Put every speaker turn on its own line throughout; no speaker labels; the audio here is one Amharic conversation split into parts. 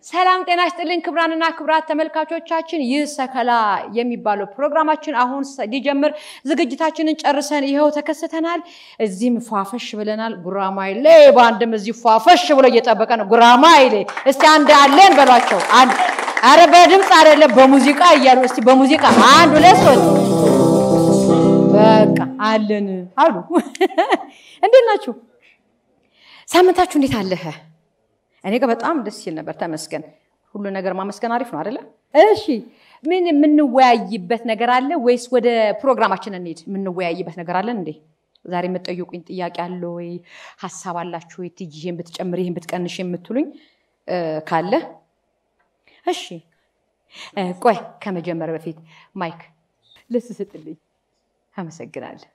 ሰላም ጤና ይስጥልኝ ክብራንና ክብራት ተመልካቾቻችን፣ ይህ ሰከላ የሚባለው ፕሮግራማችን አሁን ሊጀምር ዝግጅታችንን ጨርሰን ይኸው ተከስተናል። እዚህም ፏፈሽ ብለናል። ጉራማይሌ በአንድም እዚህ ፏፈሽ ብሎ እየጠበቀ ነው። ጉራማይሌ እስቲ አንድ አለን በሏቸው። አንድ አረ በድምፅ አይደለም በሙዚቃ እያሉ እስቲ በሙዚቃ አንድ ሁለት ሶስት በቃ አለን አሉ። እንዴት ናችሁ? ሳምንታችሁ እንዴት አለህ? እኔ ጋር በጣም ደስ ሲል ነበር። ተመስገን። ሁሉ ነገር ማመስገን አሪፍ ነው አይደለ? እሺ፣ ምን የምንወያይበት ነገር አለ ወይስ ወደ ፕሮግራማችን እንሂድ? የምንወያይበት ነገር አለን እንዴ? ዛሬ የምትጠይቁኝ ጥያቄ አለ ወይ? ሀሳብ አላችሁ ወይ? ትጂ ይሄን ብትጨምር ይሄን ብትቀንሽ የምትሉኝ ካለ እሺ። ቆይ ከመጀመር በፊት ማይክ ልስስጥልኝ። አመሰግናለሁ።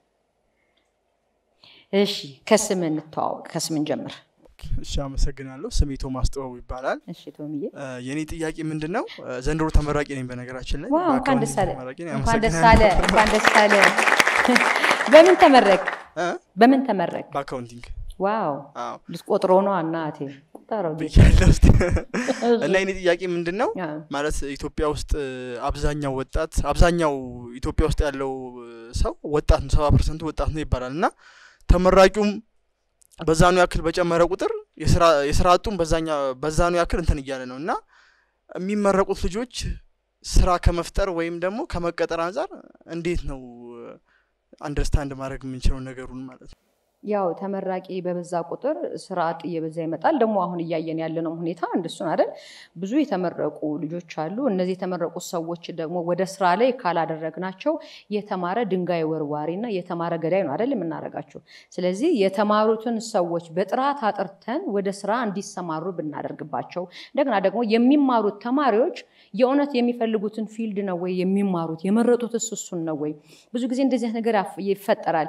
እሺ፣ ከስም እንተዋወቅ። ከስም እንጀምር።
እሺ አመሰግናለሁ። ስሜ ቶማስ ጥበቡ ይባላል።
እሺ ቶምዬ፣
የኔ ጥያቄ ምንድን ነው? ዘንድሮ ተመራቂ ነኝ። በነገራችን ላይ
ዋው እንኳን ደስ አለ፣
ተመራቂ ነኝ።
እንኳን ደስ አለ፣
አመሰግናለሁ።
እንኳን ደስ አለ። በምን ተመረቅ?
እ?
በምን ተመረቅ?
በአካውንቲንግ
ዋው
አዎ።
ልትቆጥሮ ነው እናቴ፣ ቁጠረው ጌታ።
ብያለሁ ውስጥ እና የኔ ጥያቄ ምንድን ነው
አዎ።
ማለት ኢትዮጵያ ውስጥ አብዛኛው ወጣት አብዛኛው ኢትዮጵያ ውስጥ ያለው ሰው ወጣት ነው፣ ሰባ ፐርሰንቱ ወጣት ነው ይባላል እና ተመራቂውም በዛኑ ያክል በጨመረ ቁጥር የስራ የስራ አጡም በዛኛ በዛኑ ያክል እንትን እያለ ነው እና የሚመረቁት ልጆች ስራ ከመፍጠር ወይም ደግሞ ከመቀጠር አንጻር እንዴት ነው አንደርስታንድ ማድረግ የምንችለው ነገሩን ማለት ነው።
ያው ተመራቂ በበዛ ቁጥር ስራ አጥ እየበዛ ይመጣል። ደግሞ አሁን እያየን ያለነው ሁኔታ እንደሱን አይደል? ብዙ የተመረቁ ልጆች አሉ። እነዚህ የተመረቁ ሰዎች ደግሞ ወደ ስራ ላይ ካላደረግናቸው የተማረ ድንጋይ ወርዋሪ እና የተማረ ገዳይ ነው አይደል የምናደርጋቸው። ስለዚህ የተማሩትን ሰዎች በጥራት አጥርተን ወደ ስራ እንዲሰማሩ ብናደርግባቸው፣ እንደገና ደግሞ የሚማሩት ተማሪዎች የእውነት የሚፈልጉትን ፊልድ ነው ወይ የሚማሩት የመረጡት እሱን ነው ወይ? ብዙ ጊዜ እንደዚህ አይነት ነገር ያፍ- ይፈጠራል።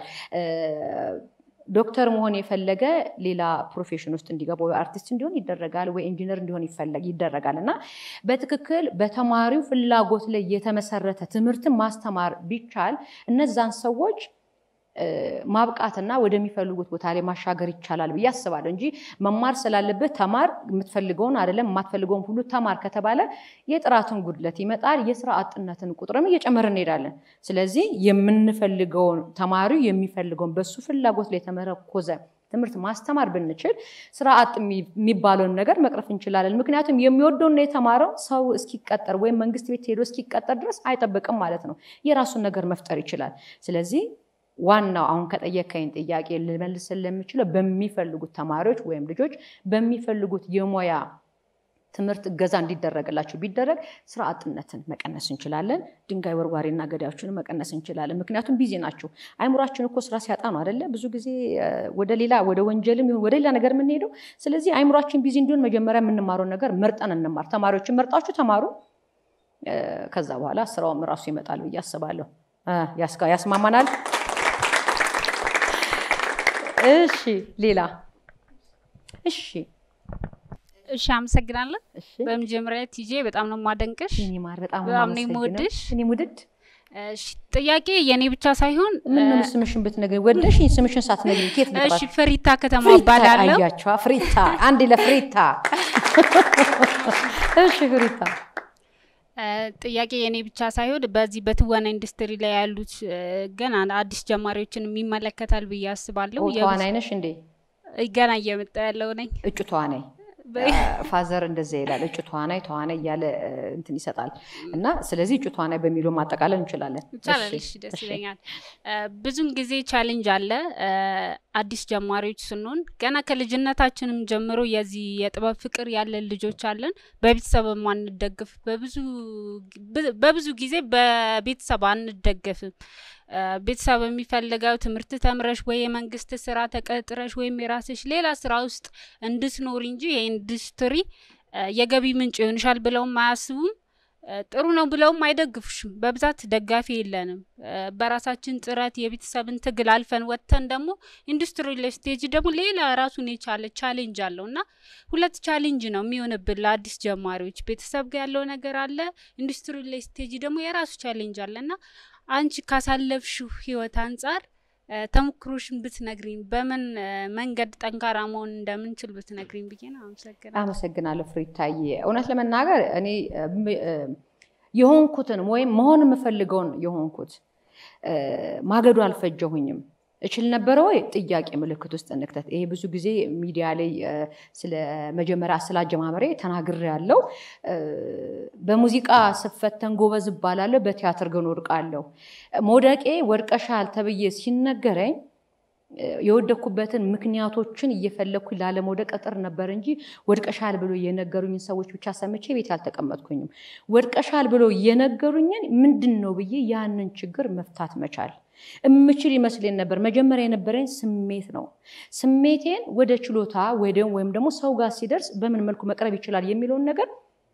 ዶክተር መሆን የፈለገ ሌላ ፕሮፌሽን ውስጥ እንዲገባ ወይ አርቲስት እንዲሆን ይደረጋል፣ ወይ ኢንጂነር እንዲሆን ይፈለግ ይደረጋል። እና በትክክል በተማሪው ፍላጎት ላይ የተመሰረተ ትምህርትን ማስተማር ቢቻል እነዛን ሰዎች እ፣ ማብቃትና ወደሚፈልጉት ቦታ ላይ ማሻገር ይቻላል ብዬ አስባለሁ እንጂ መማር ስላለብህ ተማር፣ የምትፈልገውን አይደለም የማትፈልገውን ሁሉ ተማር ከተባለ የጥራትን ጉድለት ይመጣል። የስራ አጥነትን ቁጥርም እየጨመረ እንሄዳለን። ስለዚህ የምንፈልገውን ተማሪው የሚፈልገውን በሱ ፍላጎት ላይ የተመረኮዘ ትምህርት ማስተማር ብንችል ስራ አጥ የሚ- የሚባለውን ነገር መቅረፍ እንችላለን። ምክንያቱም የሚወደውና የተማረው ሰው እስኪቀጠር ወይም መንግስት ቤት ሄዶ እስኪቀጠር ድረስ አይጠብቅም ማለት ነው። የራሱን ነገር መፍጠር ይችላል። ስለዚህ ዋናው አሁን ከጠየቀኝ ጥያቄ ልመልስ ለምችለው በሚፈልጉት ተማሪዎች ወይም ልጆች በሚፈልጉት የሙያ ትምህርት እገዛ እንዲደረግላቸው ቢደረግ ስራ አጥነትን መቀነስ እንችላለን። ድንጋይ ወርዋሪና ገዳዮችን መቀነስ እንችላለን። ምክንያቱም ቢዚ ናቸው። አይምሯችን እኮ ስራ ሲያጣ ነው አደለ? ብዙ ጊዜ እ፣ ወደ ሌላ ወደ ወንጀልም ይሁን ወደ ሌላ ነገር የምንሄደው። ስለዚህ አይምሯችን ቢዚ እንዲሆን መጀመሪያ የምንማረውን ነገር መርጠን እንማር። ተማሪዎችን መርጣችሁ ተማሩ። እ፣ ከዛ በኋላ ስራውም ራሱ ይመጣል ብዬ አስባለሁ። እ፣ ያስጋ- ያስማማናል። እሺ ሌላ እሺ
እሺ አመሰግናለን።
እሺ
በመጀመሪያ ቲጄ በጣም ነው የማደንቅሽ።
የኔ ማር በጣም
በጣም ነው
የማመሰግነው።
የምወድሽ።
እኔም ውድድ
እሺ ጥያቄ የኔ ብቻ ሳይሆን
ምን ነው ስምሽን ብትነግሪኝ ወደሽ ስምሽን ሳትነግሪኝ ኬት
እሺ
ልጥራት?
ፍሪታ ከተማ
ፍሪታ
እባላለሁ።
አያቸዋ ፍሪታ አንድ ለፍሪታ እሺ ፍሪታ
እ፣ ጥያቄ የኔ ብቻ ሳይሆን በዚህ በትወና ኢንዱስትሪ ላይ ያሉት እ፣ ገና አዲስ ጀማሪዎችን የሚመለከታል ብዬ አስባለሁ።
ኦ፣ ተዋናይ ነሽ እንዴ?
የብዙ- ገና እየመጣ ያለው ነኝ።
እጩ ተዋናይ
በ-
ፋዘር እንደዚያ ይላል። እጩ ተዋናይ ተዋናይ እያለ እ፣ እንትን ይሰጣል እና ስለዚህ እጩ ተዋናይ በሚለው ማጠቃለል እንችላለን።
ይቻላል።
እሺ፣
እሺ ደስ
እሺ።
ይለኛል። እ፣ ብዙን ጊዜ ቻሌንጅ አለ እ፣ አዲስ ጀማሪዎች ስንሆን ገና ከልጅነታችንም ጀምሮ የዚህ የጥበብ ፍቅር ያለን ልጆች አለን። በቤተሰብ አንደግፍ በብዙ ብ- በብዙ ጊዜ በቤተሰብ አንደገፍም። እ፣ ቤተሰብ የሚፈልገው ትምህርት ተምረሽ ወይ የመንግስት ስራ ተቀጥረሽ ወይም የራስሽ ሌላ ስራ ውስጥ እንድትኖሪ እንጂ የኢንዱስትሪ እ፣ የገቢ ምንጭ ይሆንሻል ብለውም አያስቡም። እ፣ ጥሩ ነው ብለውም አይደግፉሽም። በብዛት ደጋፊ የለንም። እ፣ በራሳችን ጥረት የቤተሰብን ትግል አልፈን ወጥተን ደግሞ ኢንዱስትሪ ላይ ስቴጅ ደግሞ ሌላ ራሱን የቻለ ቻሌንጅ አለው እና ሁለት ቻሌንጅ ነው የሚሆንብን ለአዲስ ጀማሪዎች። ቤተሰብ ጋር ያለው ነገር አለ፣ ኢንዱስትሪ ላይ ስቴጅ ደግሞ የራሱ ቻሌንጅ አለ እና አንቺ ካሳለፍሽው ህይወት አንጻር ተሞክሮሽን ብትነግሪኝ፣ በምን መንገድ ጠንካራ መሆን እንደምንችል ብትነግሪኝ ብዬ ነው። አመሰግናለሁ።
አመሰግናለሁ ፍሪታዬ። እውነት ለመናገር እኔ የሆንኩትን ወይም መሆን የምፈልገውን የሆንኩት ማገዱ አልፈጀሁኝም። እችል ነበረ ወይ? ጥያቄ ምልክት ውስጥ እንክተት። ይሄ ብዙ ጊዜ ሚዲያ ላይ ስለ መጀመሪያ ስለ አጀማመሬ ተናግሬ ያለው በሙዚቃ ስፈተን ጎበዝ እባላለሁ፣ በቲያትር ግን ወድቃለሁ። መውደቄ ወድቀሻል ተብዬ ሲነገረኝ የወደኩበትን ምክንያቶችን እየፈለግኩኝ ላለመውደቅ እጥር ነበር እንጂ ወድቀሻል ብሎ የነገሩኝን ሰዎች ብቻ ሰምቼ ቤት አልተቀመጥኩኝም። ወድቀሻል ብሎ የነገሩኝን ምንድን ነው ብዬ ያንን ችግር መፍታት መቻል እምችል ይመስለኝ ነበር። መጀመሪያ የነበረኝ ስሜት ነው። ስሜቴን ወደ ችሎታ ወይም ደግሞ ሰው ጋር ሲደርስ በምን መልኩ መቅረብ ይችላል የሚለውን ነገር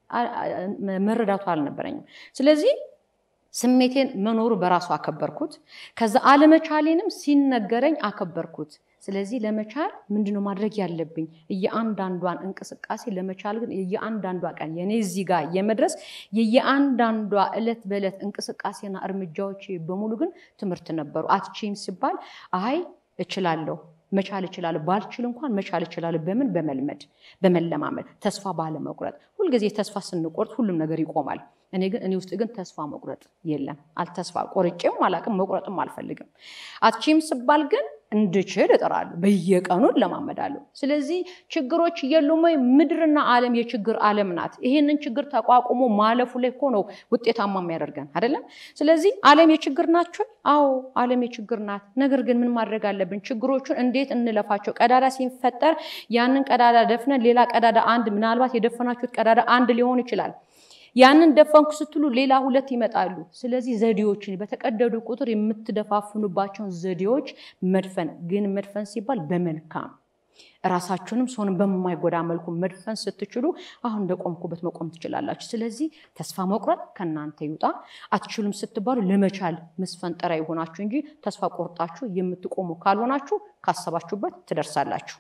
መረዳቱ አልነበረኝም። ስለዚህ ስሜቴን መኖሩ በራሱ አከበርኩት። ከዛ አለመቻሌንም ሲነገረኝ አከበርኩት። ስለዚህ ለመቻል ምንድነው ማድረግ ያለብኝ? እየአንዳንዷን እንቅስቃሴ ለመቻል ግን የየአንዳንዷ ቀን የኔ እዚህ ጋር የመድረስ የየአንዳንዷ እለት በእለት እንቅስቃሴና እርምጃዎች በሙሉ ግን ትምህርት ነበሩ። አትችይም ሲባል አይ እችላለሁ መቻል እችላለሁ፣ ባልችል እንኳን መቻል እችላለሁ። በምን? በመልመድ በመለማመድ፣ ተስፋ ባለመቁረጥ። ሁልጊዜ ተስፋ ስንቆርጥ ሁሉም ነገር ይቆማል። እኔ ግን እኔ ውስጥ ግን ተስፋ መቁረጥ የለም። አልተስፋ ቆርጬም አላቅም፣ መቁረጥም አልፈልግም። አትችይም ስባል ግን እንድችል እጥራለሁ፣ በየቀኑ እለማመዳለሁ። ስለዚህ ችግሮች የሉም ወይ? ምድርና ዓለም የችግር ዓለም ናት። ይሄንን ችግር ተቋቁሞ ማለፉ ላይ እኮ ነው ውጤታማ የሚያደርገን አይደለም። ስለዚህ ዓለም የችግር ናቸው። አዎ ዓለም የችግር ናት። ነገር ግን ምን ማድረግ አለብን? ችግሮቹን እንዴት እንለፋቸው? ቀዳዳ ሲፈጠር ያንን ቀዳዳ ደፍነን ሌላ ቀዳዳ አንድ ምናልባት የደፈናችሁት ቀዳዳ አንድ ሊሆን ይችላል ያንን ደፈንኩ ስትሉ ሌላ ሁለት ይመጣሉ። ስለዚህ ዘዴዎችን በተቀደዱ ቁጥር የምትደፋፍኑባቸውን ዘዴዎች መድፈን ግን መድፈን ሲባል በመልካም ራሳችሁንም ሰውንም በማይጎዳ መልኩ መድፈን ስትችሉ አሁን እንደቆምኩበት መቆም ትችላላችሁ። ስለዚህ ተስፋ መቁረጥ ከእናንተ ይውጣ። አትችሉም ስትባሉ ለመቻል መስፈንጠሪያ የሆናችሁ እንጂ ተስፋ ቆርጣችሁ የምትቆሙ ካልሆናችሁ ካሰባችሁበት ትደርሳላችሁ።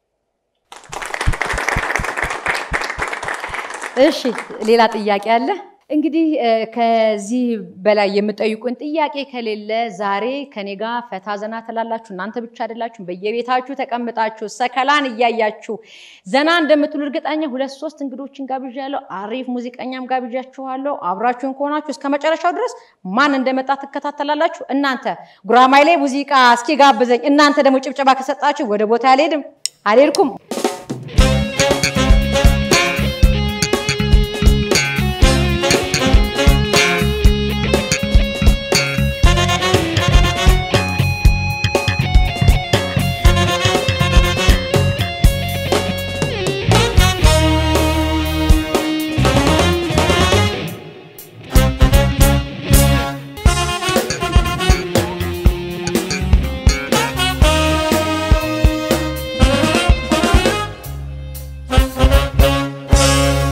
እሺ ሌላ ጥያቄ አለ? እንግዲህ ከዚህ በላይ የምጠይቁን ጥያቄ ከሌለ ዛሬ ከኔ ጋር ፈታ ዘና ትላላችሁ። እናንተ ብቻ አይደላችሁ፣ በየቤታችሁ ተቀምጣችሁ ሰከላን እያያችሁ ዘና እንደምትሉ እርግጠኛ ሁለት ሶስት እንግዶችን ጋብዣለሁ። አሪፍ ሙዚቀኛም ጋብዣችኋለሁ። አብራችሁን ከሆናችሁ እስከ መጨረሻው ድረስ ማን እንደመጣ ትከታተላላችሁ። እናንተ ጉራማይሌ ሙዚቃ እስኪ ጋብዘኝ፣ እናንተ ደግሞ ጭብጨባ ከሰጣችሁ ወደ ቦታ አልሄድም አልሄድኩም።